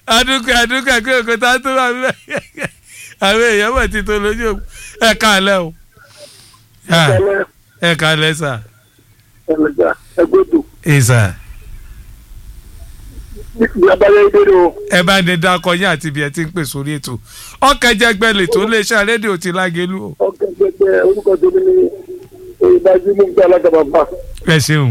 adúkẹ́ adúkẹ́ kí òkúta tó wà bẹ́ẹ̀ àwọn èèyàn mọ̀ ti tó lójú òpó ẹ káàlẹ́ o Ah, Ẹlẹ́ ẹ káàlẹ́ sà ẹlẹ́gbà ẹgbẹ́dò. ẹ sà Ní abalẹ̀ ìbéèrè o. ẹ bá ní dákọ yín àti ibi ẹ ti ń pè sórí ètò ọkẹjẹgbẹ lètò iléeṣẹ́ rédíò ti lágẹlú o Ọkọ̀ gbẹgbẹ orúkọ tó ní ìdájú mú gbé alágàbà bá. ẹ ṣeun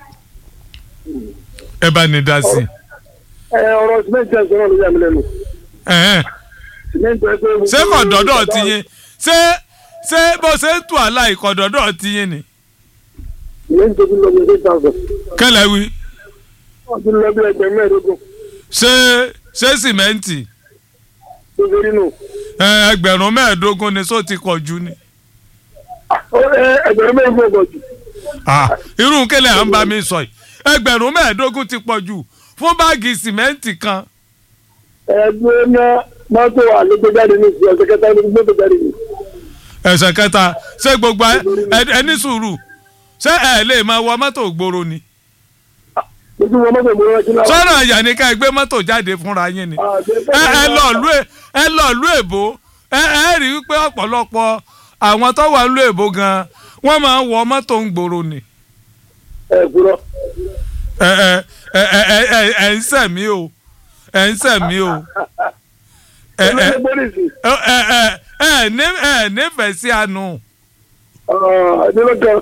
ẹ bá ní dá sí Ẹ ọ̀rọ̀ sìmẹ́ntì ẹ̀sọ́ náà ló yà mí lẹ́nu. i. Sìmẹ́ntì ẹ̀sọ́ ṣé kọ̀dọ̀dọ̀ ti yín ṣé ṣé bó ṣe ń tù àlà ìkọ̀dọ̀dọ̀ ti yín ni. Sìmẹ́ntì tó ti lọ bí eight thousand. kẹlẹ̀ wí Wọ́n ti lọ bí ẹgbẹ̀rún mẹ́ẹ̀ẹ́dógún. ṣé ṣé sìmẹ́ǹtì Tó ṣe rí nù. ẹ, ẹgbẹ̀rún mẹ́ẹ̀ẹ́dógún ni só ti kọ̀ jù ni. Ó, ẹ, Ẹgbẹ̀rún mẹ́ẹ̀ẹ́dógún ọ̀gọ̀ jù. Ah, irú kẹlẹ̀ à ń bá mi sọ yìí ẹgbẹ̀rún mẹ́ẹ̀ẹ́dógún ti pọ̀ jù fún báàgì sìmẹ́ǹtì kan. Ẹgbẹ́ náà mọ́tò àlégbéjáde ní ìsìn ọ̀sẹ̀ kẹta ní gbọ́dọ̀ jáde ní. ẹ̀sẹ̀ kẹta ṣé gbogbo ẹ ẹ- ẹ ní sùúrù ṣé ẹ lè máa wọ mọ́tò gbòòrò ni. Ojú wọn mọ́tò mọ́ ọjọ́ náà. sọ́nà àyà ni ká ẹ gbé mọ́tò jáde fúnra yín ni. ẹ ẹ lọ lú ẹ ẹ lọ lú èbó ẹ ẹ rí i pé ọ̀pọ̀lọpọ̀ àwọn tó wà lú èbó gan wọ́n máa ń wọ mọ́tò ń gbòòrò ni. Ẹ kúrọ́. ẹ ẹ ẹ ẹ ẹ ẹ ẹ ń sẹ̀mí o ẹ ń sẹ̀mí o. ẹ ẹ Olóṣèlú pólísì. ẹ ẹ ẹ ẹ ní ẹ nífẹ̀ẹ́ sí àánú. Adélọ́kàn.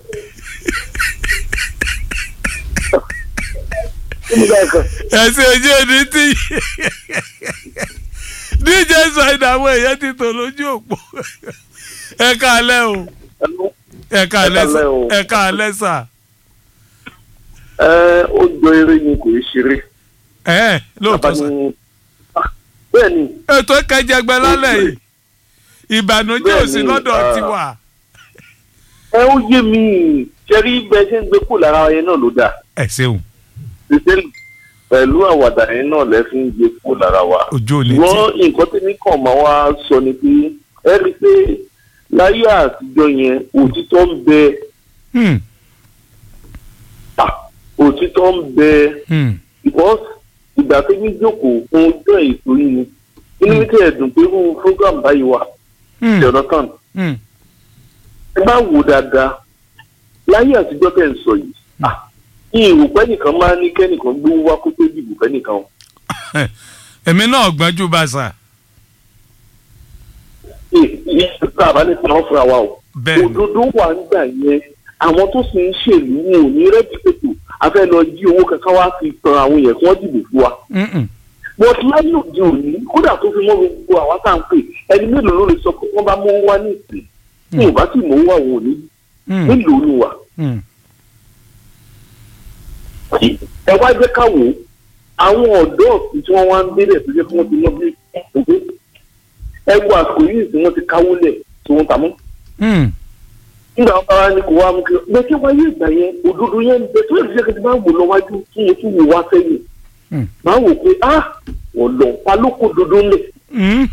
Ìmúdàkàn. ẹ̀sìn ojú òní tí dj side àwọn èèyàn ti tò lójú òpó ẹ káalẹ́ o ẹ káalẹ́ sà káalẹ́ o. ẹ káalẹ́ sà ẹ ó jọ eré ni kò í ṣeré. ẹ lóòótọ́ sà Bàbá ni- Ah, bẹ́ẹ̀ ni ètò kẹjẹgbẹ lálẹ́ yìí ìbànújẹ́ ò sí Bẹ́ẹ̀ni, lọ́dọ̀ ah. tiwa ẹ ó yé mi ṣẹ́rí bẹ́ẹ̀ ṣe ń gbé kó lára yẹn náà ló dà ẹ ṣeun ṣiṣẹ́ pẹ̀lú àwàdà yẹn náà lẹ́ fi ń gbé kó lára wa. ojú òní tí ṣùgbọ́n nǹkan tí ní kàn máa wá sọ ni pé ẹ rí i pé láyé àtijọ́ yẹn òtítọ́ ń bẹ Hmm, ah, òtítọ́ ń bẹ hmm, because ìgbà tó ní jókòó fún ọjọ́ ètò yìí ni inú mi tẹ̀ dùn pé irú program báyìí wà hmm, jonathan hmm. ẹ bá wò dáadáa láyé àtijọ́ tẹ̀ ń sọ yìí ah, ìrò pẹ́nìkan máa ní kẹ́nìkan gbówó wá kó tó dìbò fẹ́nìkan o. èmi náà gbọ́njú bá sà ìyá tá a bá ní tàn fúnra wa o. bẹ́ẹ̀ ni òdodo wà nígbà yẹn àwọn tó sì ń ṣèlú wọn ò ní rẹ́dí pẹ̀tù a fẹ́ lọ jí owó kankan wá fi tan àwọn yẹn kí wọ́n dìbò fún wa. Hmm, hmm. but láyé òde òní kódà tó fi mọ́ gbogbo àwa tá à ń pè ẹni mélòó ló lè sọ pé wọ́n bá mú wá ní ìsìn tí ò bá sì mú wá òun ò ní Hmm, mélòó ni wà. hmm. ẹ wá jẹ́ ká wò ó àwọn ọ̀dọ́ ọ̀sìn tí wọ́n wá ń délẹ̀ tó jẹ́ kí wọ́n ti lọ bí òkú ẹ wo àsìkò yìí tí wọ́n ti káwó lẹ̀ tí wọ́n ta mọ́. Hmm, nígbà wọn bá ní kó wá mú kí bẹ́ẹ̀ tí wáyé ìgbà yẹn òdodo yẹn ń bẹ tó yẹ kí n bá wò lọ wájú kí n tún wò wá sẹ́yìn Hmm. máa wò pé ah ọ̀lọ́ ta ló kó dodo ńlẹ̀ hmm.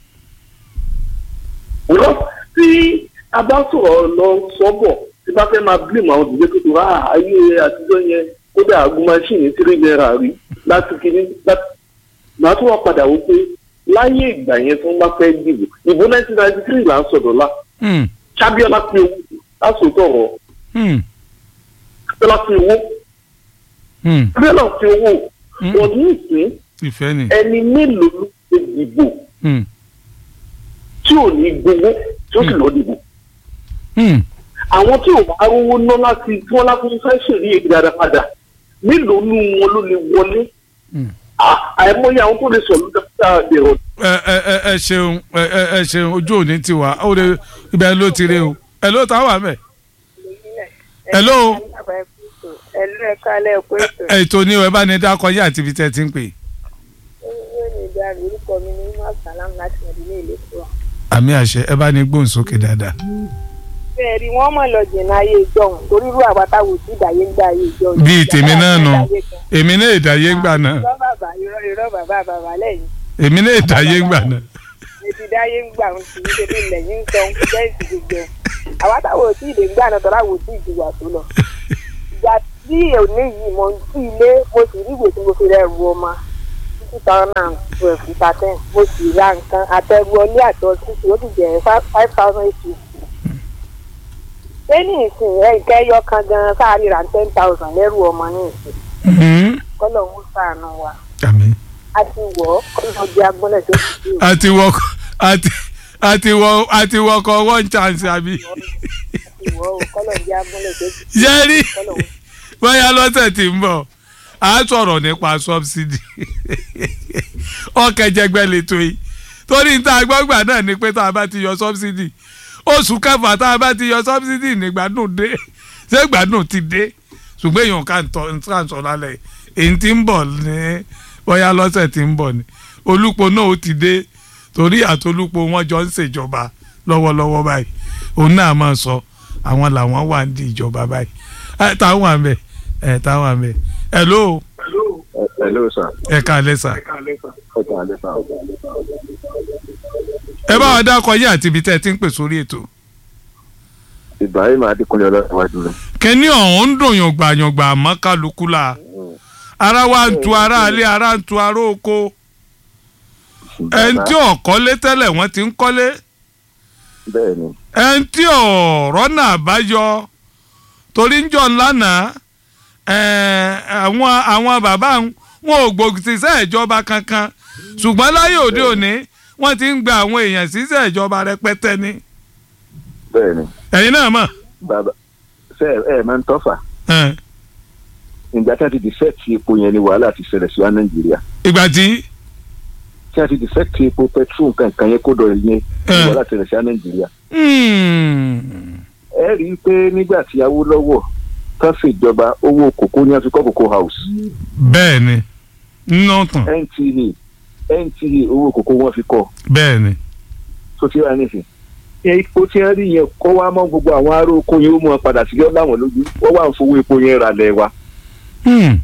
wọ́n tí a bá sọ̀rọ̀ lọ sọ́bọ̀ tí bá fẹ́ máa blame àwọn òdìdé tó tó rà ayé àtijọ́ yẹn kódà àgùn máṣíìnì tírí náírà rí láti kíní láti màá tún wá padà wò pé láyé ìgbà yẹn tí wọ́n bá fẹ́ dìbò ìbò nineteen ninety three là ń sọ̀dọ̀ la Hmm, sábíọ́lá pé owó lásòótọ́ ọ̀rọ̀ hmm, sábíọ́lá pé owó hmm. sábíọ́lá pé owó Hmm. wọ́n ní ìsín ìfẹ́ ni ẹni mélòó ló ṣe dìbò Hmm, tí ò ní gbowó tí ó sì lọ dìbò hmm. àwọn tí ò bá rówó ná láti tí wọ́n láti fẹ́ ṣèlú èdè dáadáa padà mélòó nú wọn ló lè wọlé Hmm. À- àìmọye àwọn tó lè sọ ló dáadáa dẹ̀rọ̀ ẹ ẹ ẹ ẹ ṣeun ẹ ẹ ẹ ṣeun ojú òní ti wà ó lè ibẹ̀ ló ti rí o ẹ ló ta wà mẹ́ Hello. Hello, ẹ kálẹ̀ ẹ̀kọ́ ètò. ètò ni ẹ bá ní dákọ yé àti ibi tẹ́ ti ń pè Yóò ní ìdá rẹ̀ orúkọ mi ní Imá Salam láti Mọ̀dílé ìlú Kúrò. àmì àṣẹ ẹ bá ní gbóhùn sókè dáadáa. Bẹ́ẹ̀ rí wọ́n mọ̀ lọ jìnnà ayé ìjọhùn torí irú àbátáwò sí ìdáyé ń gbà ayé ìjọhùn. bíi tèmi náà nù èmi náà ìdáyé ń gbà náà Irọ́ bàbá irọ́ irọ́ bàbá bàbá lẹ́yìn. èmi náà ìdáyé ń gbà náà. Ètí dáyé ń gbà ń tì í ṣe bí lẹ́yìn ń sọ ń fi bẹ́ẹ̀ sì gbogbo ẹ̀. Àbátáwò sí ìdè ń gbà náà tọ́lá wò sí ìjìyà tó lọ. Ìgbà tí òní yìí mo ń sí ilé mo sì rí ìwé tí mo fi rẹ̀ ru ọmọ. two thousand and twelve thirteen mo sì ra nǹkan àtẹ̀wọlé àti ọtúnṣe ó sì jẹ́ five thousand eight fifty. ṣé ní ìsìn ẹ̀ nǹkan ẹyọ kan gan-an sáàrí ra ten thousand lẹ́rù ọmọ ní ìsìn Mhm. kọ́lọ̀ ń sàánú wa àmín. a ti wọ̀ ọ́ kọ́lọ̀ jẹ́ agbọ́nlẹ̀ tó ti dé o. àti wọkọ àti àti wọ àti wọkọ one chance àbí. ti wọ̀ ọ́ kọ́lọ̀ jẹ́ agbọ́nlẹ̀ tó ti dé yẹ́rí kọ́lọ̀ ń bóyá lọ́sẹ̀ tí ń bọ̀ a sọ̀rọ̀ nípa subsidy ọ̀kẹ́jẹgbẹ́ lẹ́tọ́ yìí torí níta gbọ́gbà náà ni pé tá a bá ti yọ subsidy oṣù kẹfà tá a bá ti yọ subsidy nígbàdùn dé ṣé gbàdùn ti dé ṣùgbọ́n èèyàn ká ń tọ́ ń tàn sọ lálẹ́ èyí tí ń bọ̀ ní bóyá lọ́sẹ̀ tí ń bọ̀ ni olùpọ̀ náà ó ti dé torí àtolúpọ̀ wọn jọ ń ṣèjọba lọ́wọ́lọ́wọ́ báyìí òun náà máa sọ àwọn làwọn wà ní ìjọba báyìí ẹ táwọn àmì ẹ táwọn àmì ẹ ló hello sir. ẹ káalẹ́ sà ẹ káalẹ́ sir. ẹ bá wa dákọ yín àti ibi tẹ́ ẹ ti ń pè sórí ètò ibrahim adékúnlé ọlọ́dúnwájú rẹ̀. kẹ́ni ọ̀hún ń dùn yàngbà yàngbà àmọ́ kálukú la ara wa ń tu ara alẹ́ ara ń tu ara oko ẹni tí ò kọ́lé tẹ́lẹ̀ wọ́n ti ń kọ́lé bẹ́ẹ̀ ni ẹni tí ọ̀rọ̀ náà bá yọ torí ń jọ lánàá ẹ̀, àwọn àwọn bàbá ń- wọn ò gbòòsìṣẹ́ ìjọba kankan ṣùgbọ́n láyé òde òní wọ́n ti ń gba àwọn èèyàn síṣẹ́ ìjọba rẹpẹtẹ ni bẹ́ẹ̀ ni ẹ̀yin náà mọ̀ bàbá ṣe ẹ ẹ máa ń tọ́fà ẹ̀, ìgbà tí a ti dìfẹ́ẹ̀tì epo yẹn ni wàhálà ti ṣẹlẹ̀ sí wa nàìjíríà ìgbà tí tí a ti dìfẹ́ẹ̀tì epo petrol kankan yẹn kó dọ̀ yẹn ni Eh. wàhálà ti ṣẹlẹ̀ sí wa nàìjíríà. hmm, ẹ rí i pé nígbà tí Awólọ́wọ̀ tán ṣèjọba owó kòkó ní àfikọ́ kòkó house bẹ́ẹ̀ ni nínú tàn NTA NTA owó kòkó wọn fi kọ́ bẹ́ẹ̀ ni tó ti rà nísìn. epo tí wọ́n rí yẹn kó wá mọ́ gbogbo àwọn ará oko yẹn ó mú wọn padà sílé ọ̀làwọ̀n lójú wọ́n wà ń fowó epo yẹn ra lẹ̀ wa. hmm,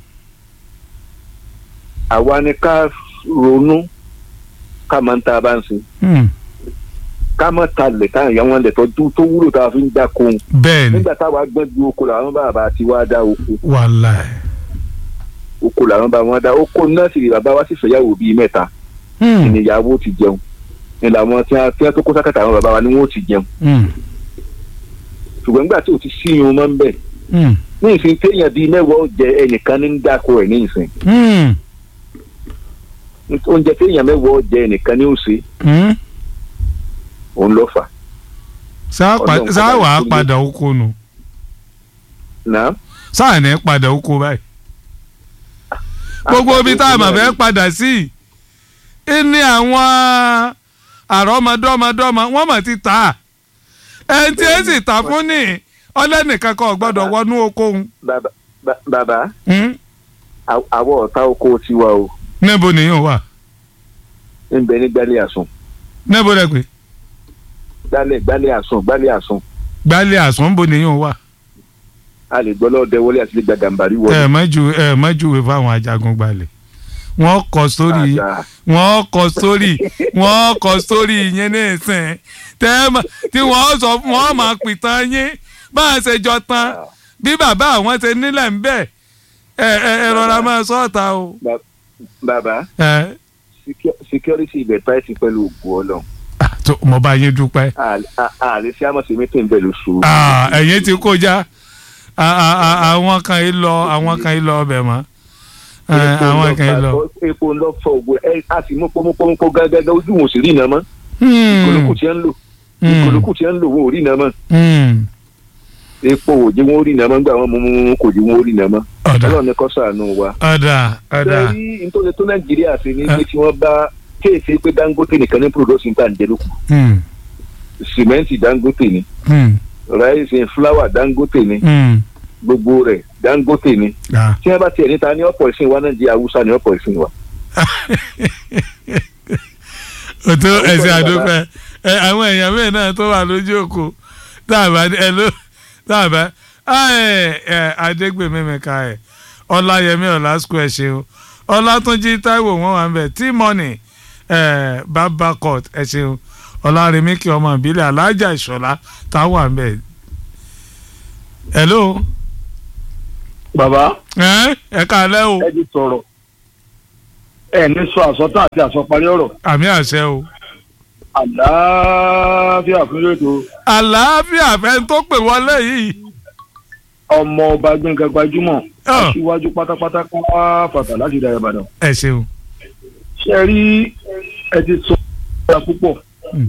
àwa ni ká ronú ká máa ń ta bá ń sin hmm, ká má ta lẹ̀ ká ìyá wọn lẹ̀ tọ́jú tó wúlò tá a fi ń dá kóhun bẹ́ẹ̀ ni nígbà táwa gbọ́n ju oko làwọn bàbá ti wá dá oko wàláì oko làwọn bá wọn dá oko náà sì rí bàbá wa sì fẹ́yàwó bíi mẹ́ta hmm, ìníyàwó ti jẹun ní làwọn tí wọn tí wọn tó kó sákàtà àwọn bàbá wa ni wọn ò ti jẹun hmm, ṣùgbọ́n nígbà tí o ti sí irun mọ́ ń bẹ̀ hmm, ní ìsìn téèyàn bíi mẹ́wàá ó jẹ ẹnìkan ní ń dáko ẹ̀ ní ìsìn hmm, oúnjẹ téèyàn mẹ́wàá ó jẹ ẹnìkan ní òsè hmm. òun ló fà sáà pa- Ọlọ́run sáà kọ́ bá wàá ní kúndé. padà oko nù náà sáà ní padà oko báyìí gbogbo ibi tá a mà fẹ́ padà sí i ní àwọn àrọ́mọdọ́mọdọ́mọ wọ́n mà ti tà á ẹni tí ẹ sì tà fún ní ọlẹ́nìkan kan ò gbọ́dọ̀ wọnú oko òun bàbá bà- bàbá Hmm? àw- àwọ̀ ọ̀tá oko tiwa o níbo nìyẹn wà ń bẹ ní gbálẹ̀ àsùn níbo rẹ pé gbálẹ̀ gbálẹ̀ àsùn gbálẹ̀ àsùn gbálẹ̀ àsán bo nìyẹn wà a lè gbọ́ lọ́dẹ wọlé àti lè gba gàmbàrí wọlé. ẹ mọ́jú ẹ mọ́júwe fáwọn ajagun gbalẹ̀ wọ́n kọ sórí Àdá. wọ́n kọ sórí wọ́n kọ sórí yẹn ní ìsìn tẹ́ ẹ mọ̀ tí wọ́n sọ wọ́n máa pìtàn yín bá a ṣe jọ tán bí bàbá àwọn ṣe nílẹ̀ ń bẹ̀ ẹ ẹ ẹ rọra máa sọ ọ̀tá o. Ba- bàbá ẹ secu- security ibẹ̀ táìsì pẹ̀lú ògùn ọlọ́run ah, tó mo bá yín dúpẹ́ àlè sí àmọ̀sí mítìn bẹ̀ lóṣù. Ah, ẹ̀yin ti kọjá Ah, ah, ah, àwọn kan yìí lọ àwọn kan yìí lọ ọbẹ̀ mọ́ Eh, àwọn kan yìí lọ. epo ń lọ fọ ògùn ẹ a sì mú pọnpọnpọ gágágá ojú wọn ò sì rí iná mọ́ Hmm, ìkòlókù tí ń lò hmm, ìkòlókù tí ń lò wọn ò rí iná mọ́ hmm. epo ò jẹ́ wọn ò rí iná mọ́ gbà wọn mú mú kò jẹ́ wọn ò rí iná mọ́ ọ̀dà ọlọ́run ní kó ṣàánú wa. ọ̀dà ọ̀dà sẹ́yìn nítorí tó nàìjíríà ṣe ní pé tí wọ́n bá kéèsì pé dangote nìkan ní production tá à ń jẹ lókun Hmm, sìmẹ́ǹtì dangote ni hmm, ráìsì fúláwà dangote ni hmm. gbogbo rẹ̀ dangote ni Ah. tí wọ́n bá tiẹ̀ níta ní ọ̀pọ̀ ìsìn wa náà jẹ́ haúsá ní ọ̀pọ̀ ìsìn wa. òtún ẹsẹ àdúpẹ́ ẹ àwọn èèyàn mẹ́rin náà tó wà lójú òkú dáàbà ẹ ló dáàbà ẹ ẹ adégbèmí mẹ́ka ẹ ọláyẹmí ọlásùkò ẹ ṣeun ọlátúnjí táíwò wọn wà ń bẹ tí mọ́nì ẹ bàbá court ẹ ṣeun ọlárẹ̀mí kí ọmọ ìbílẹ̀ alájà ìṣọ̀lá táwọn wà ń bẹ. hello bàbá ẹ ẹ káalẹ́ o ẹ ti sọ̀rọ̀ ẹ ní sọ àsọtán àti àsọparí ọ̀rọ̀ àmì àṣẹ o. àlàáfíà fún ètò àlàáfíà fẹ́ tó pè wọlé yìí. ọmọ ọba gbẹngàn gbajúmọ̀ Ah. aṣíwájú pátápátá kan wá fàtà láti ìdá ìbàdàn ẹ ṣeun. ṣe rí ẹ ti sọ ọ̀rọ̀ púpọ̀ Mm.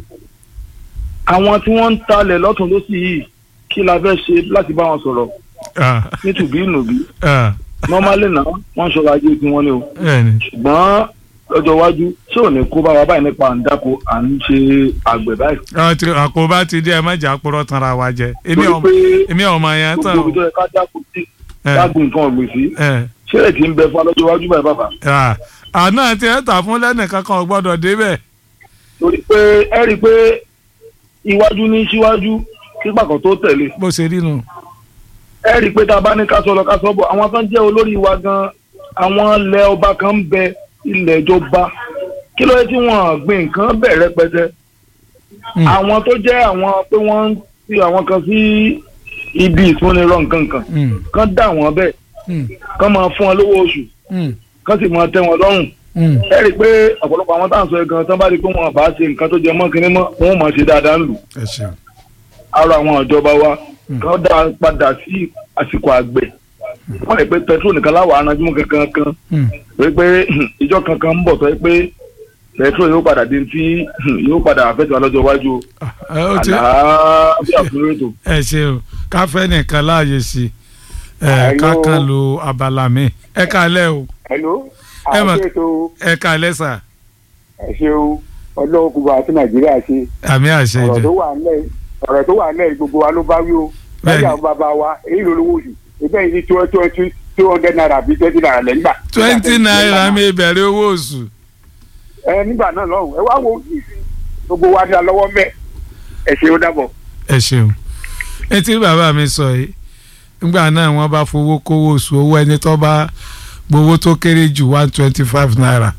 àwọn tí wọ́n ń talẹ̀ lọ́tún lọ́sì yìí kí la fẹ́ ṣe láti bá wọn sọ̀rọ̀ Ah, nítùbí ìnùbí ah, nọ́málì náà wọ́n ṣọ́ra ajé tí wọ́n ní o bẹ́ẹ̀ni. ṣùgbọ́n lọ́jọ́ iwájú tí ò ní kó bá wa báyìí nípa à ń dáko à ń ṣe àgbẹ̀ báyìí. àwọn tí àkóbá ti dé ẹ má jà purọ́ tanra wa jẹ. èmi torí ọmọ pé èmi ọmọ yẹn tán gbogbo o. ibi tó yẹ ká dáko sí ẹ dágùn nǹkan ọ̀gbìn sí ẹ ṣé ẹ̀ ti ń bẹ fún wa lọ́jọ́ iwájú báyìí bàbá. ah, àná tí ẹ tà fún lẹ́nìkan kan ò gbọ́dọ̀ débẹ̀. torí pé ẹ rí i pé iwájú ní síwájú kí pàkọ́ tó tẹ̀lé bó ṣe rí nu. ẹ rí i pé tá a bá ní ká sọ lọ ká sọ bọ̀ àwọn tó ń jẹ́ olórí wa gan àwọn ilẹ̀ ọba kan ń bẹ ilẹ̀ ìjọba kí ló yẹ tí wọ́n gbìn nǹkan bẹ̀ rẹpẹtẹ Mm. àwọn tó jẹ́ àwọn pé wọ́n ń fi àwọn kan sí ibi ìfúnnirọ̀ nǹkan kan Mm, kán dà wọ́n bẹ́ẹ̀ mm, kán máa fún wọn lówó oṣù mm, kán sì máa tẹ́ wọn lọ́rùn mm. ẹ rí i pé ọ̀pọ̀lọpọ̀ àwọn táwọn sọ ẹ̀ gan tán bá rí i pé wọn bá ṣe nǹkan tó jẹ mọ́ kinní mọ́ wọn ò máa ṣe dáadáa ń lù ẹ ṣeun. ara àwọn ìjọba wa Mm. kán dá padà sí àsìkò àgbẹ̀ wọ́n lè pé pẹtrol nìkan láwọ̀ aranjúmọ́ kankan kan Mm. pé pé ìjọ kankan ń bọ̀ tó yẹ pé pẹtrol yóò padà di tí yóò padà àfẹ́tọ̀ alọ́jọ́ iwájú o. Ah, ẹ, ó ti- àlàáfíà fún ètò. ẹ ṣeun káfẹ́ nìkan láàyè sí ẹ Hello. kákan lo abala mi ẹ kálẹ̀ o hello Ẹ mà- àṣètò ẹ kálẹ̀ sà ẹ ṣeun ọlọ́run kúbọ̀ àti nàìjíríà ṣe àmì àṣẹ ọ̀rọ̀ jẹ tó wà nílẹ̀ ọ̀rọ̀ tó wà nílẹ̀ gbogbo wa ló bá wí o Bẹ́ẹ̀ni. lọ́jà àwọn bàbá wa èyí ló lówó oṣù ìbẹ́ yìí ní two twenty two hundred naira bíi twenty naira lẹ́gbà. twenty naira mi bẹ̀rẹ̀ owó oṣù ẹ nígbà náà lọ́hùn ẹ wá wo ìsìn gbogbo wa ní alọ́wọ́ mẹ́ ẹ ṣe ó dàbọ̀. ẹ ṣeun etí bàbá mi sọ yìí nígbà náà wọ́n bá fowó kówó oṣù owó ẹni tó bá gbowó tó kéré jù one twenty five naira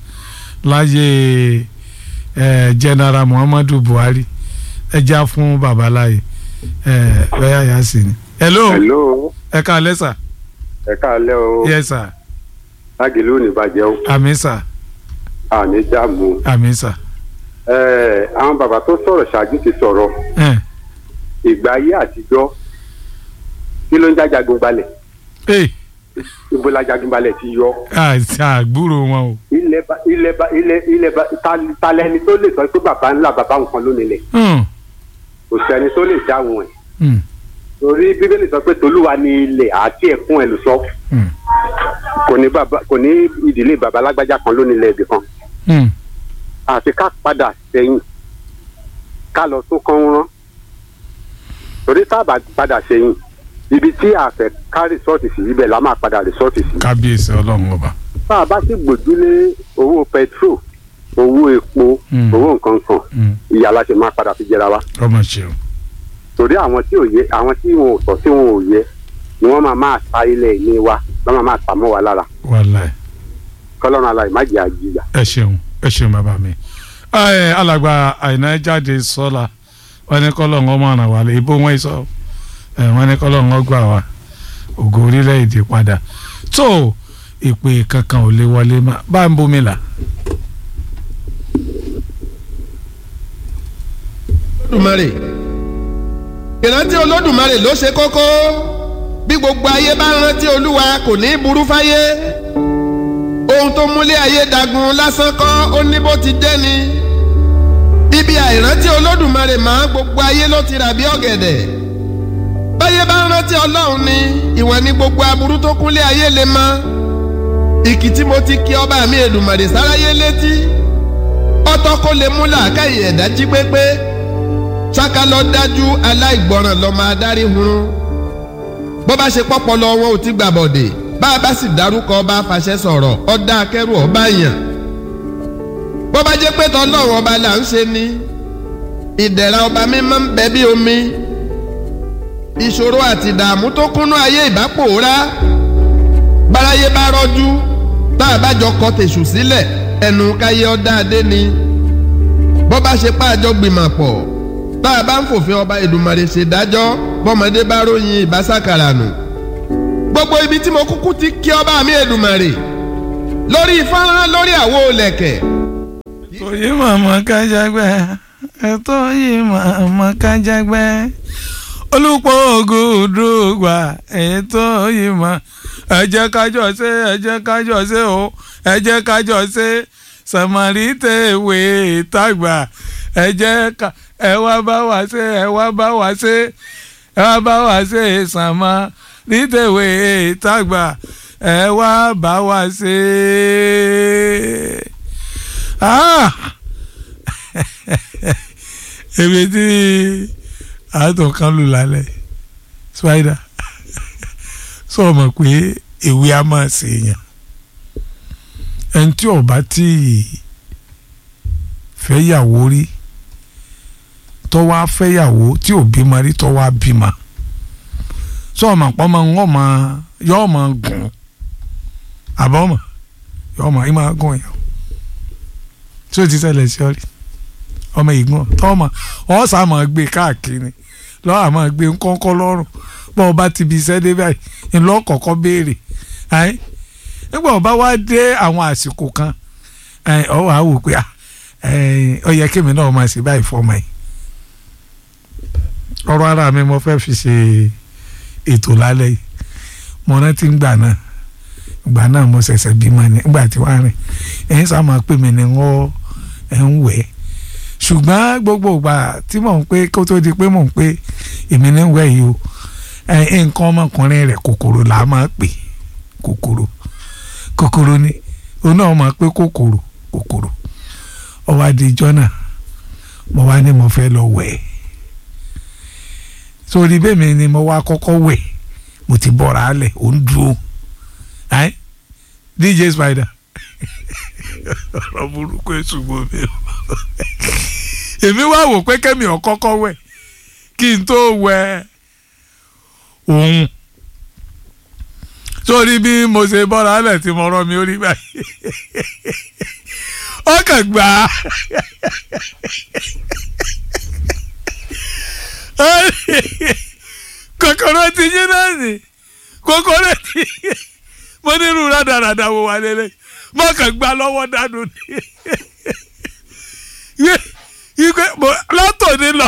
láyé ẹ general muhammadu buhari ẹ já fún babaláyé ẹ bẹ́ẹ̀ yà sí ni. hello hello ẹ káalẹ́ sà ẹ káalẹ́ o yes sà lágìlú ní bàjẹ́ o àmì sà àní dààmú àmì sà. ẹ àwọn bàbá tó sọ̀rọ̀ ṣáájú ti sọ̀rọ̀ ẹ ìgbà ayé àtijọ́ kí ló ń já jagunbalẹ̀ ẹ ibo la jagunbalẹ̀ ti yọ àti àgbúrò wọn o. ilẹ̀ ba ilẹ̀ ba ilẹ̀ ilẹ̀ ba ta- talẹ́ni tó lè sọ pé bàbá ńlá bàbá nǹkan ló nílẹ̀ Hmm, kò sẹ́ni tó lè dáhùn ẹ̀ hmm, torí bíbélì sọ pé tolúwa ni ilẹ̀ àti ẹ̀kún ẹ̀ ló sọ hmm, kò ní bàbá kò ní ìdílé bàbá alágbájá kan ló nílẹ̀ ibì kan hmm. àfi ká padà sẹ́yìn ká lọ tó kán rán torí tá a bá padà sẹ́yìn ibi tí a fẹ́ ká rìsọ́ọ̀tì sí ibẹ̀ la máa padà rìsọ́ọ̀tì sí. kábíyèsí ọlọ́run ọba. tá a bá sì gbòjúlé owó pẹtrol owó epo Mm. owó nǹkan kan Hmm, ìyá la ṣe máa padà fi jẹra wa ọmọ ṣeun. torí àwọn tí ò yẹ àwọn tí wọn ò tọ́ tí wọn ò yẹ ni wọ́n máa máa ta ilẹ̀ ilé wa wọ́n máa máa ta mọ́ wa lára wàláì. kọ́lọ́run aláì má jẹ́ àjìyà. ẹ ṣeun ẹ ṣeun bàbá mi ẹ alàgbà àìná jáde sọlá wọn ní kọlọ ń ọmọ ràn wá lé ibo wọn sọ ẹ wọn ní kọlọ ń gbà wá ògo orílẹ̀-èdè padà tó ìpè kankan ò lè wọlé má bá ń bomi là. olódùmarè ìrántí olódùmarè ló ṣe kókó bí gbogbo ayé bá rántí olúwa kò ní í burú fáyé ohun tó múlé ayé dagun lásán kọ́ ó ní bó ti dé ni bíbí àìrántí olódùmarè máa gbogbo ayé ló ti rà bí ọ̀gẹ̀dẹ̀ báyé bá rántí ọlọ́run ni ìwọ̀n ni gbogbo aburú tó kúnlé ayé lè mọ ìkìtì mo ti kí ọba mi èdùmàrè sáráyé létí ọtọ́ kó lè mú làákàyè ẹ̀dá jí pépé ṣáká lọ dájú aláìgbọràn lọmọ adarí hunrun bó bá ṣe pọpọlọ wọn ò ti gbà bọdè bá a bá sì dárúkọ ọba afàṣẹ sọ̀rọ̀ ọdá akẹrù ọba yàn bó bá jẹ́ pé tọlọ́run ọba là ń ṣe ni ìdẹ̀ra ọba mímọ́ ń bẹ bí omi ìṣòro àti ìdààmú tó kúnnú ayé ìbápòórá báráyé bá rọ́jú tá a bá jọ kọ tèṣù sílẹ̀ ẹnu káyé ọdá adé ni bó bá ṣe pàjọ gbìmọ̀ pọ̀ tá a bá ń fòfin ọba Èdùmàrè ṣèdájọ́ bọ́mọdé bá ròyìn ìbásàkàrà nù. gbogbo ibi tí mo kúkú ti kí ọba mi Èdùmàrè lórí fọ́nrán lórí àwo lẹ̀kẹ̀. Oyi màmá kájágbẹ́ ẹ̀tọ́ yìí màmá kájágbẹ́ olùpọ̀ ògùdùgbà ẹ̀tọ́ yìí mà ẹ jẹ́ kájọ ṣe ẹ jẹ́ kájọ ṣe o ẹ jẹ́ kájọ ṣe sàmárì tèwé tàgbà ẹ jẹ́ ká ẹ wá bá wa ṣe ẹ wá bá wa ṣe ẹ wá bá wa ṣe sàmárì tèwé tàgbà ẹ wá bá wa ṣe. Ah! èmi tí àátọ̀ kan lù lálẹ́ spider sọ ma pé èwe a máa ṣe èèyàn ẹni tí ọba tí fẹ́yàwó rí tọ́wọ́ á fẹ́yàwó tí ò bímọ rí tọ́wọ́ á bímọ sọ ma pọ́n ma ń wọ́n ma yọ́ ma gùn àbọ̀mọ̀ yọ́ ma yí ma gùn yàn tí o ti ṣẹlẹ̀ sí ọ rí ọmọ ìgbọ́n tọ́mọ ọ̀ sá máa gbé káàkiri lọ́wọ́ àmọ́ gbé ńkọ́ńkọ́ lọ́rùn bọ́ ọba ti bi iṣẹ́ dé báyìí ńlọ kọ̀ọ̀kan béèrè ẹ́n nígbà ọba wá dé àwọn àsìkò kan ẹ́n ọ wàá wò pé ọ yẹ kémi náà máa ṣe báyìí fọmọ yìí ọ̀rọ̀ ara mi mo fẹ́ fi ṣe ètò lálẹ́ yìí mo rántí ń gbà náà ìgbà náà mo ṣẹ̀ṣẹ̀ bímọ ni ìgbà tí wàá rìn ẹ̀yin sá máa pè mí ni wọ́n ẹ̀ ń wẹ̀ ṣùgbọ́n gbogbo ìgbà tí mò ń pé kó tó di pé mò ń pé èmi ní wẹ̀ yìí o nǹkan ọmọkùnrin rẹ̀ kòkòrò là á máa pè kòkòrò kòkòrò ni òun náà máa pé kòkòrò kòkòrò ọwọ́ adijọ́ náà mo wá ní mo fẹ́ lọ wẹ̀ sórí bẹ́ẹ̀ mi ni mo wá kọ́kọ́ wẹ̀ mo ti bọ́ra alẹ̀ ó ń dúró ẹ́n dj spider ọ̀rọ̀ burúkú èsùgbọ́n mi o èmi wá wò pé kẹ́mi ọ̀kọ́kọ́ wẹ̀ kí n tó wẹ̀ òun sórí bí mo ṣe bọ́ra alẹ̀ tí mo rọ́ mi ó rí báyìí ọkàn gbà á kòkòrò ti yín náà nì kòkòrò ti yín mo nírú rádaràdà wo wà lélẹ̀ mo kàn gbà lọ́wọ́ dànù ni ìgbẹ́ látòní lọ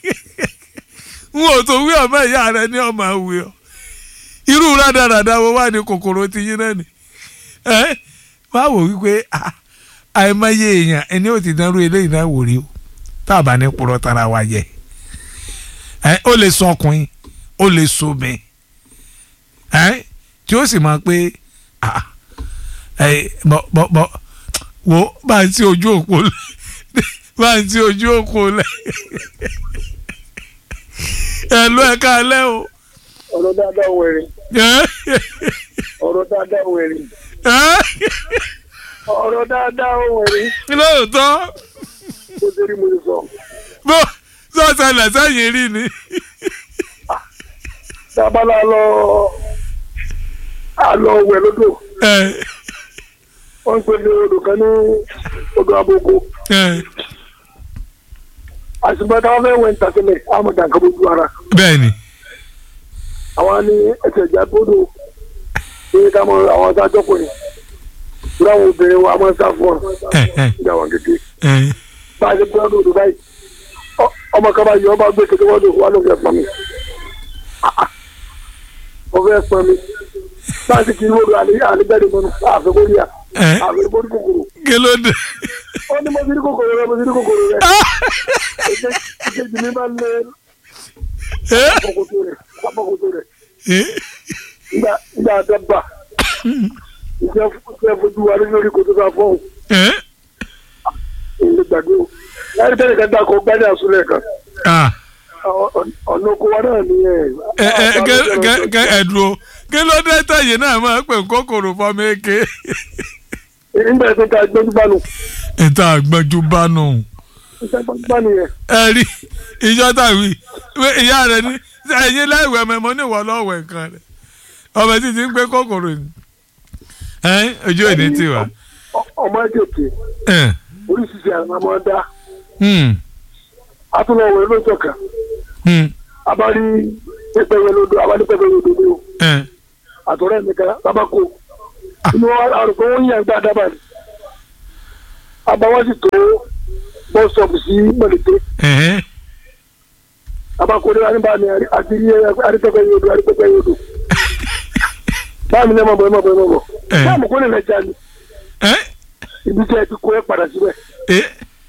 n ò tó wí ọmọ ìyá rẹ ní ọmọ àwì ọ irú rádaràdà wo wà ní kòkòrò ti yín náà ni ẹ má wò wípé àìmọye èèyàn ẹni ò ti dánrú eléyìí náà wò rí o tá a bá ní purọ́ tara wa jẹ ẹ ó lè sọ ọkùnrin ó lè so mi ẹ tí ó sì máa pé bọ bọ bọ wo bá ń tí ojú òpó lẹ bá ń tí ojú òpó lẹ ẹ ló ẹ ká lẹ o. ọ̀rọ̀ dáadáa wẹ̀rẹ̀. ọ̀rọ̀ dáadáa wẹ̀rẹ̀. ọ̀rọ̀ dáadáa wẹ̀rẹ̀. lóòótọ́. mo ṣe rí mo ṣe sọ. bó sọ̀tẹ̀lẹ̀ sẹ́yìn rí ni. dábàlá lọ àlọ́ wẹ̀ lódò. wọ́n ń pè ní odò kan ní odò aboko. àṣùgbọ́n táwọn fẹ́ wẹ̀ ń tàkìlẹ̀ àmọ̀ dànkà bójú ara. bẹ́ẹ̀ni. àwọn ní ẹsẹ̀ ìjà gbódò ní ká mọ àwọn adájọ́ pọ̀ yẹn. ìgbà àwọn obìnrin wa máa ń sá fún ọ. ìjà wọn kékeré. bá a ṣe gbé ọdún odò báyìí ọmọ kan bá yọ ọba gbé kékeré wọ́n lò wá ló fẹ́ pọn mi. wọ́n fẹ́ pọn mi. bá a ti kì í wọ́n lò àlejò mọ́nu àfẹ́kọ́rí à àfẹ́kọ́rí kòkòrò. kí ló dé. ó ní mo ti rí kòkòrò rẹ mo ti rí kòkòrò rẹ. ìkejì mi máa ń lé àpọ̀kòtò rẹ̀ àpọ̀kòtò rẹ̀. nígbà nígbà àdàbà ìfẹ́ fojú wa lórí kòtò ká fọ́ọ̀hún. ìlú gbàgbé o láti tẹ́lẹ̀ kan dákọ̀ gbádé àsúlẹ̀ kan. ọ̀nà oko wa náà ni ẹ̀. ẹ ẹ dúró kí ló dé tẹ̀yìn náà máa ń pè kókòrò fọmọ eke. nígbà tó ta gbẹ́jú bánu. ìta àgbẹ̀jú bánu. ìta gbẹ́jú bánu yẹn. ẹ rí ìjọ tàwí ìyá rẹ ní ẹ̀yin láìwẹ̀ mẹ́mọ́ ní ìwọ lọ́wọ́ nǹkan rẹ̀ ọmọ títí ń pé kókòrò ni ojú ò ní tiwa. ọmọ ẹ̀jẹ̀ oríṣiríṣi àwọn ọmọ dá atúnlọ̀wọ̀ lójọ́ kan abárí pẹpẹyẹ lódò abárí pẹpẹyẹ lódò ní o àtọ̀rẹ́ mi kan tabako inú àrùkọ wọn yàn gbá dábàá ni àbáwọ́ sì tó bọ́sọ̀bù sí mọ̀lẹ́tẹ́ ẹ̀hẹ́n. abakore wa ni ba mi àti iye aritọ́gbẹ́ yóò do aritọ́gbẹ́ yóò do báàmì ní ẹ má bọ̀ ẹ má bọ̀ ẹ má bọ̀ Eh. báàmù kò ní nàìjíríà ni ẹ́ ibi tí ẹ ti kó ẹ padà síbẹ̀ ẹ́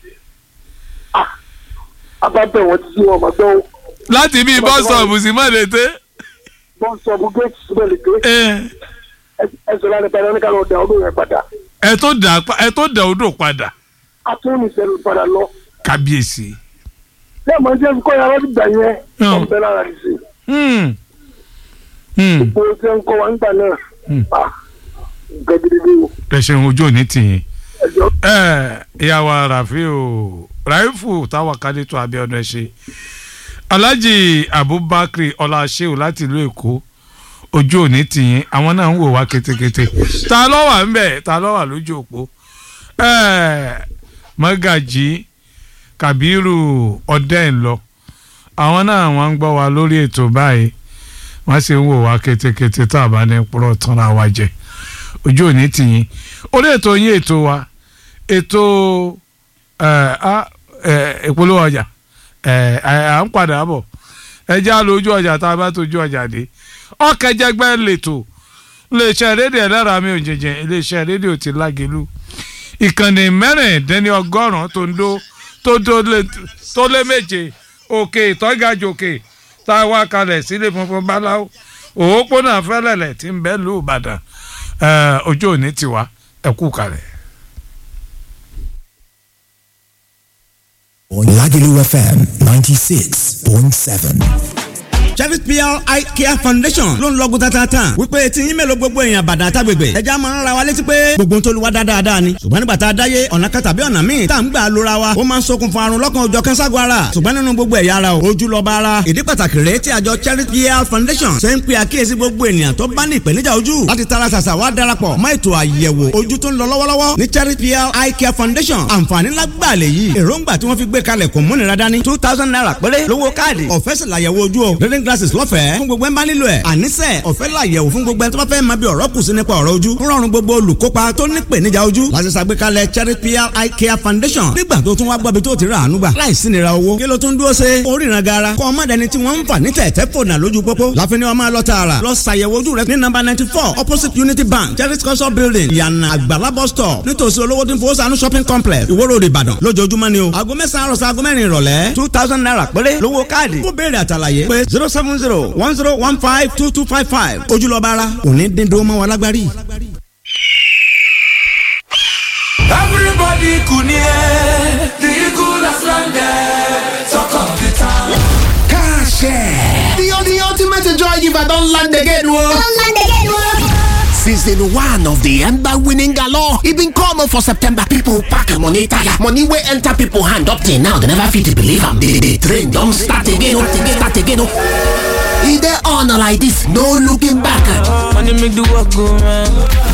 abábẹ̀ wọn ti sí wọn máa gbọ́ láti bí bọ́sọ̀ọ̀bù sí mọ̀lẹ́tẹ́ bọ́sọ̀bù géètì síbẹ̀ lè dé ẹ́ ẹ sọ láti padà ní ká lọ da ọdún yẹn padà ẹ tó dà pa- ẹ tó dà odò padà atúnú ìṣẹ̀lẹ̀ padà lọ kábíyèsí. lẹ́ẹ̀mọ́ jẹ́ kọ́ yàrá ti gbà yẹn Hmm. ọ̀bẹ lára ti sè Hmm. Hmm. gbogbo tí ń kọ́ wa nígbà náà Hmm. ah nǹkan gidigidi o ẹ ṣeun ojú òní tìyín. ẹjọ́ ẹ ìyàwó rafiu raifu táwọn kadé tó abiodun ẹ ṣe alhaji abubakar ọláṣẹ́wò láti ìlú èkó ojú òní tìyín àwọn náà ń wò wá ketekete ta ló wà ń bẹ̀ ta ló wà lójú òpó ẹ mọ́gàjì kabiru ọ̀dẹ́ǹlọ àwọn náà wọ́n ń gbọ́ wa lórí ètò báyìí wọ́n sì ń wò wá ketekete tá a bá ní púrọ̀ tán ra wa jẹ ojú òní tìyín orí ètò yín ètò wa ètò ẹ, á, ẹ, ìpolówó ọjà ẹ, à ń padà bọ̀ ẹ já lójú ọjà tá a bá tójú ọjà dé ọkẹjẹgbẹ lẹ́tọ̀ iléeṣẹ́ rédíò ẹlẹ́ra mi ò jẹjẹ iléeṣẹ́ rédíò ti lágẹ̀lú ìkànnì mẹ́rìndínlọ́gọ́rùn-ún tó ń dó tó tó lé tó lé méje òkè ìtọ́gàjò òkè tá a wá kalẹ̀ sílé funfun báláwo òwòpónà fẹ́lẹ̀lẹ̀ tí ń bẹ lù Ìbàdàn ẹ, ojú òní tiwa ẹ kú kalẹ̀. Lagelu FM 96.7. Cherry PR Eye Care Foundation ló ń lọ́gùn tatata wípé tí yín mélòó gbogbo èèyàn bàdà àtàgbègbè ẹja máa ń ra wa létí pé gbogbo ń tolúwa dáadáa ni ṣùgbọ́n nígbà tá a dáyé ọ̀nà kan tàbí ọ̀nà míì tá à ń gbà lóra wa ó máa ń ṣokùnfà àrùn lọ́kàn òjọ̀ kẹ́ńságun ara ṣùgbọ́n nínú gbogbo ẹ̀yà ara o ojú lọ́ba ara ìdí pàtàkì rèé tí àjọ Cherry PR Foundation ṣe ń pe àkíyèsí gbogbo ènìyàn tó bá ní ìpèníjà ojú láti tara ṣàṣà wá darapọ̀ mọ́ ètò àyẹ̀wò ojú tó ń lọ lọ́wọ́lọ́wọ́ ní Cherry PR Eye Care Foundation àǹfààní lágbàá lè yí èròǹgbà tí wọ́n fi gbé kalẹ̀ kò múnira dání two thousand naira péré lówó káàdì ọ̀fẹ́ sì làyẹ̀wò ojú o reading glasses lọ́fẹ̀ẹ́ fún gbogbo ẹ̀ ń bá nílò ẹ̀ àníṣe ọ̀fẹ́ làyẹ̀wò fún gbogbo ẹ̀ tó bá fẹ́ máa bí ọ̀rọ̀ kù sí nípa ọ̀rọ̀ ojú ń rọrùn gbogbo olùkópa tó ní ìpèníjà ojú láti ṣàgbékalẹ̀ Cherry PR Eye Care Foundation nígbà tó tún wá gbọ́bi tó ti rà àánú gbà láì sí nira owó kí ló tún dúró ṣe oríran gara kọ́ ọmọ dẹni tí wọ́n ń fà ní tẹ̀tẹ̀ fònà lójú pópó láfin ni wọ́n máa lọ tààrà lọ ṣàyẹ̀wò ojú rẹ ní nọ́mbà ninety four opposite Unity Bank Cherry culture building ìyànà àgbàlá bus stop nítòsí olówó tí ń fowó sànú shopping complex Ìwó Road Ìbàdàn lójoojúmọ́ ni o aago mẹ́sàn-án àròsọ aago mẹ́rin ìrọ̀lẹ́ two thousand naira péré lówó káàdì fún béèrè àtàlàyé pé zero seven zero one zero one five two two five five ojúlọ́ba ara òní dín dó mọ́ wa lágbárí. Everybody kunie, the eagle has landed. Talk of the town. The, the ultimate joy giver don land again o. Season one of the Ember winning galore. E been come for September. People pack money tire. Money wey enter people hand up till now. They never fit believe am. The, the train don start again. oh, Start again. oh. E dey on like this. No looking back. Money make the work go round.